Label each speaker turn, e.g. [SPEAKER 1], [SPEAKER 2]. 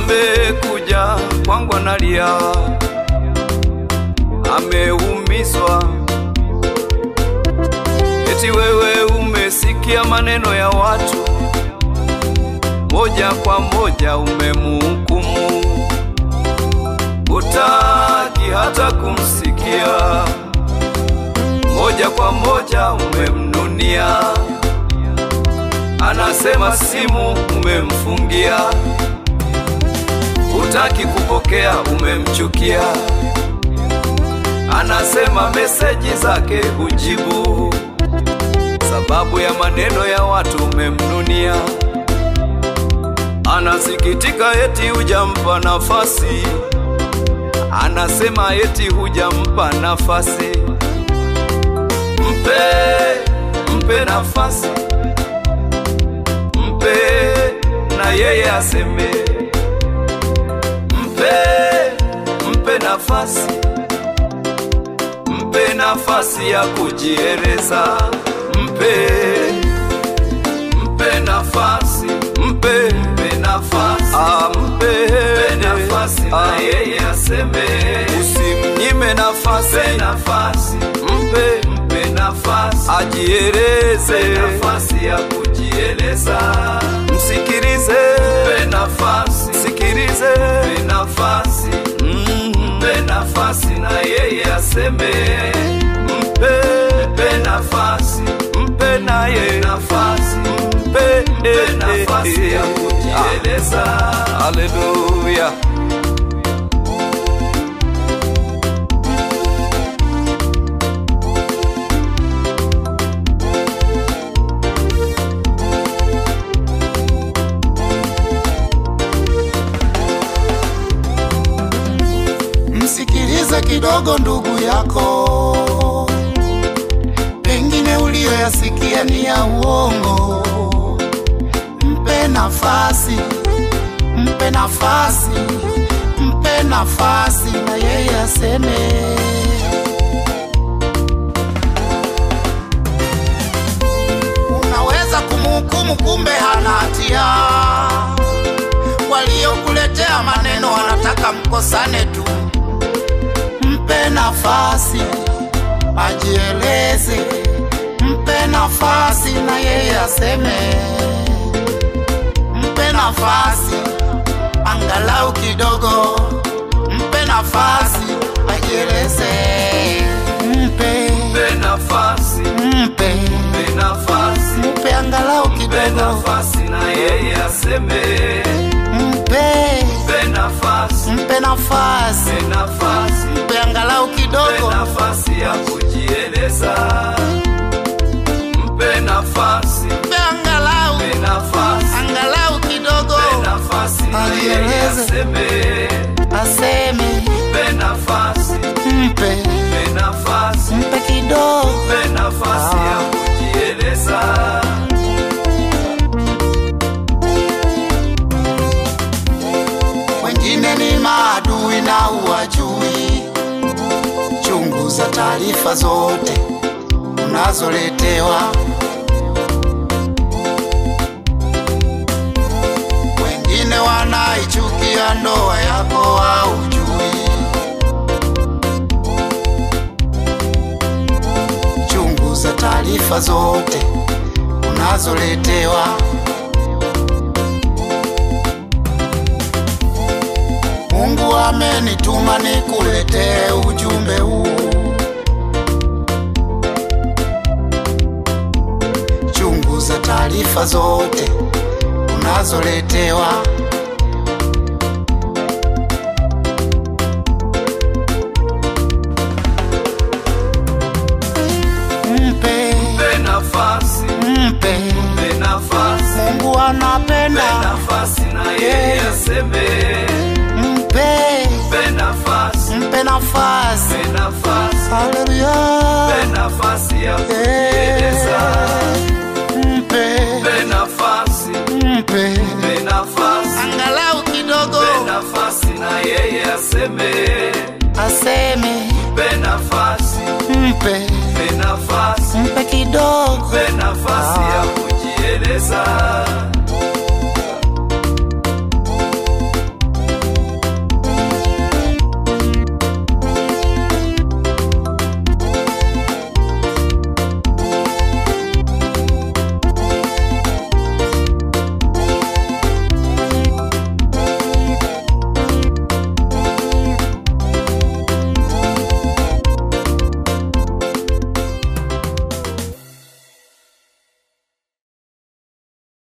[SPEAKER 1] amekuja kwangu analia, ameumizwa. Eti wewe umesikia maneno ya watu, moja kwa moja umemhukumu, utaki hata kumsikia, moja kwa moja umemnunia, anasema simu umemfungia, utaki kupokea, umemchukia, anasema meseji zake hujibu sababu ya maneno ya watu umemnunia. Anasikitika eti hujampa nafasi, anasema eti hujampa nafasi. Mpe, mpe nafasi, mpe na yeye aseme. Mpe, mpe nafasi, mpe nafasi ya kujieleza mpe mpe nafasi mpe mpe nafasi ah, mpe mpe nafasi na yeye aseme, usimnyime nafasi mpe nafasi mpe mpe nafasi ajieleze, mpe nafasi ya kujieleza, msikilize mpe nafasi msikilize mpe nafasi mm, mpe nafasi na yeye aseme, mpe mpe nafasi mpe naye nafasi mpe mpe nafasi ya kujieleza. Haleluya.
[SPEAKER 2] Msikilize kidogo ndugu yako, pengine uliyoyasikia ni ya uongo. Mpe nafasi, mpe nafasi, mpe nafasi na yeye aseme. Unaweza kumhukumu, kumbe hana hatia. Waliokuletea maneno wanataka mkosane tu. Mpe nafasi ajieleze, mpe nafasi na yeye aseme. Mpe nafasi angalau kidogo, mpe nafasi ajieleze. Mpe,
[SPEAKER 1] Mpe nafasi
[SPEAKER 2] mpe,
[SPEAKER 1] mpe nafasi
[SPEAKER 2] mpe angalau
[SPEAKER 1] mpe
[SPEAKER 2] kidogo,
[SPEAKER 1] nafasi na yeye aseme,
[SPEAKER 2] mpe,
[SPEAKER 1] mpe nafasi
[SPEAKER 2] mpe nafasi,
[SPEAKER 1] mpe nafasi
[SPEAKER 2] mpe angalau
[SPEAKER 1] mpe
[SPEAKER 2] kidogo.
[SPEAKER 1] nafasi ya kujieleza, mpe nafasi
[SPEAKER 2] Mpe angalau,
[SPEAKER 1] mpe nafasi
[SPEAKER 2] angalau kidogo,
[SPEAKER 1] mpe nafasi na yeye
[SPEAKER 2] Ajieleze.
[SPEAKER 1] aseme,
[SPEAKER 2] aseme.
[SPEAKER 1] mpe nafasi
[SPEAKER 2] Mpe,
[SPEAKER 1] mpe nafasi
[SPEAKER 2] mpe kidogo.
[SPEAKER 1] mpe nafasi ya kujieleza.
[SPEAKER 2] Wengine ni maadui na uwajui. Chunguza taarifa zote unazoletewa. Wengine wanaichukia ndoa yako haujui. Chunguza taarifa zote unazoletewa. Mungu amenituma nikuletee ujumbe huu. Chunguza taarifa zote unazoletewa. Mpe,
[SPEAKER 1] Mpe nafasi
[SPEAKER 2] mpe,
[SPEAKER 1] mpe nafasi
[SPEAKER 2] Mungu
[SPEAKER 1] mpe
[SPEAKER 2] anapenda.
[SPEAKER 1] nafasi na yeye aseme,
[SPEAKER 2] Mpe,
[SPEAKER 1] mpe nafasi
[SPEAKER 2] mpe nafasi.
[SPEAKER 1] mpe nafasi
[SPEAKER 2] Haleluya.
[SPEAKER 1] mpe nafasi ya kujieleza,
[SPEAKER 2] Mpe,
[SPEAKER 1] mpe nafasi
[SPEAKER 2] mpe,
[SPEAKER 1] mpe nafasi
[SPEAKER 2] angalau kidogo
[SPEAKER 1] mpe nafasi na yeye aseme,
[SPEAKER 2] aseme.
[SPEAKER 1] mpe nafasi
[SPEAKER 2] Mpe,
[SPEAKER 1] mpe nafasi
[SPEAKER 2] mpe kidogo.
[SPEAKER 1] mpe nafasi ya kujieleza.